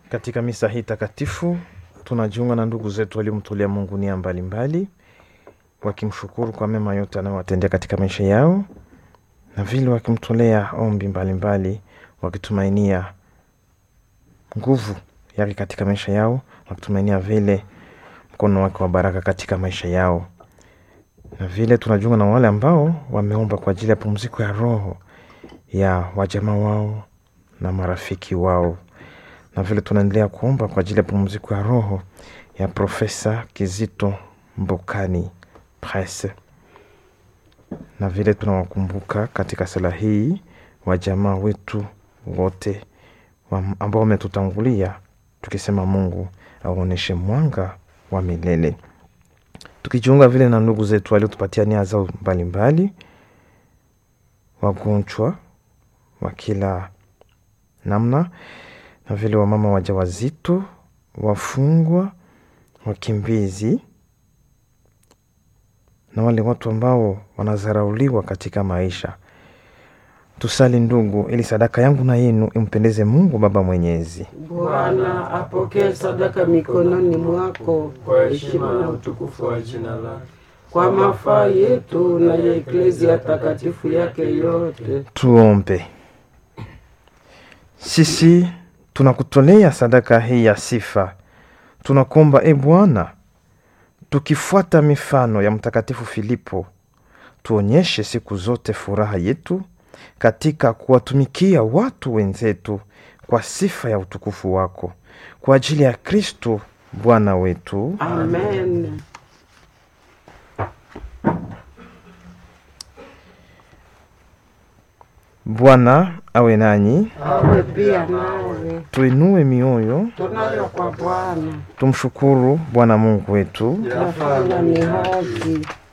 Katika misa hii takatifu tunajiunga na ndugu zetu waliomtolea Mungu nia mbalimbali, wakimshukuru kwa mema yote anayowatendea katika maisha yao, na vile wakimtolea ombi mbalimbali, wakitumainia nguvu yake katika maisha yao, wakitumainia vile mkono wake wa baraka katika maisha yao. Na vile tunajiunga na wale ambao wameomba kwa ajili ya pumziko ya roho ya wajamaa wao na marafiki wao na vile tunaendelea kuomba kwa ajili ya pumziko ya roho ya Profesa Kizito Mbokani Prese, na vile tunawakumbuka katika sala hii wajamaa wetu wote wa ambao wametutangulia, tukisema Mungu aonyeshe mwanga wa milele, tukijiunga vile na ndugu zetu waliotupatia nia zao mbalimbali, wagonjwa wa kila namna na vile wamama wajawazito, wafungwa, wakimbizi na wale watu ambao wanadharauliwa katika maisha. Tusali ndugu, ili sadaka yangu na yenu impendeze Mungu Baba Mwenyezi. Bwana apokee sadaka mikononi mwako kwa heshima na utukufu wa jina lake, kwa mafaa yetu na ya eklezia takatifu yake yote. Tuombe. Sisi tunakutolea sadaka hii ya sifa, tunakuomba e Bwana, tukifuata mifano ya Mtakatifu Filipo, tuonyeshe siku zote furaha yetu katika kuwatumikia watu wenzetu kwa sifa ya utukufu wako, kwa ajili ya Kristo Bwana wetu. Amen. Bwana awe nanyi, Awe pia nawe tuinue mioyo, tunayo kwa Bwana, tumshukuru Bwana Mungu wetu. yafanya ni haki.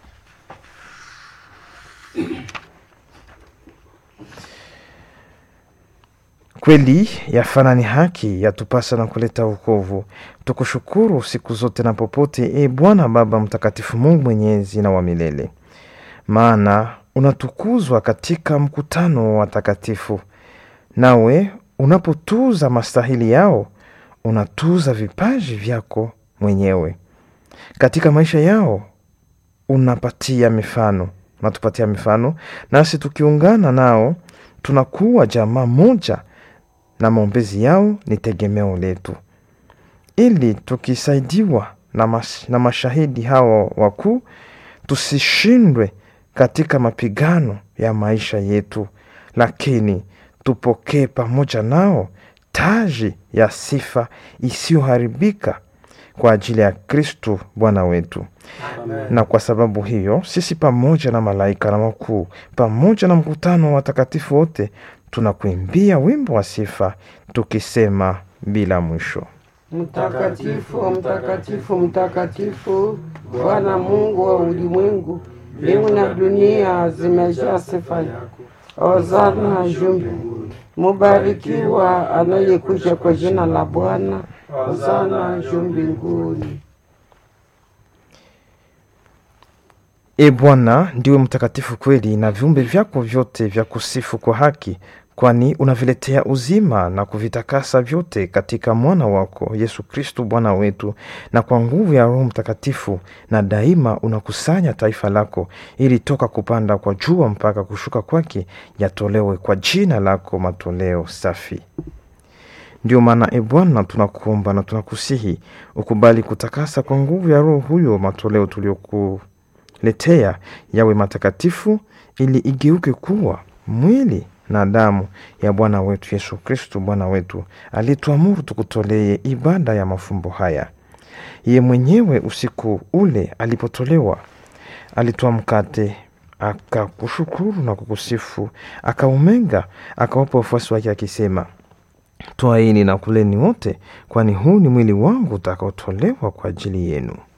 Kweli yafana ni haki, yatupasa na kuleta wokovu. Tukushukuru siku zote na popote, e Bwana Baba Mtakatifu, Mungu mwenyezi na wa milele, maana unatukuzwa katika mkutano wa watakatifu, nawe unapotuza mastahili yao unatuza vipaji vyako mwenyewe katika maisha yao. Unapatia mifano, unatupatia mifano, nasi tukiungana nao tunakuwa jamaa moja na maombezi yao ni tegemeo letu, ili tukisaidiwa na, mas, na mashahidi hawa wakuu tusishindwe katika mapigano ya maisha yetu, lakini tupokee pamoja nao taji ya sifa isiyoharibika kwa ajili ya Kristu Bwana wetu. Amen. Na kwa sababu hiyo sisi pamoja na malaika na wakuu pamoja na mkutano wa watakatifu wote tunakuimbia wimbo wa sifa tukisema bila mwisho: Mtakatifu, mtakatifu, mtakatifu, Bwana Mungu wa ulimwengu, mbingu na dunia zimejaa sifa yako. Hosana juu mbinguni. Mubarikiwa anayekuja kwa jina la Bwana. Hosana juu mbinguni. E Bwana, ndiwe mtakatifu kweli, na viumbe vyako vyote vya kusifu kwa haki, kwani unaviletea uzima na kuvitakasa vyote katika mwana wako Yesu Kristu Bwana wetu, na kwa nguvu ya Roho Mtakatifu, na daima unakusanya taifa lako, ili toka kupanda kwa jua mpaka kushuka kwake yatolewe kwa jina lako matoleo safi. Ndio maana e Bwana, tunakuomba na tunakusihi ukubali kutakasa kwa nguvu ya Roho huyo matoleo tulioku letea yawe matakatifu ili igeuke kuwa mwili na damu ya Bwana wetu Yesu Kristu Bwana wetu, alituamuru tukutolee ibada ya mafumbo haya. Ye mwenyewe usiku ule alipotolewa, alitoa mkate, akakushukuru na kukusifu, akaumenga, akawapa wafuasi wake akisema, twaini na kuleni wote, kwani huu ni mwili wangu utakaotolewa kwa ajili yenu.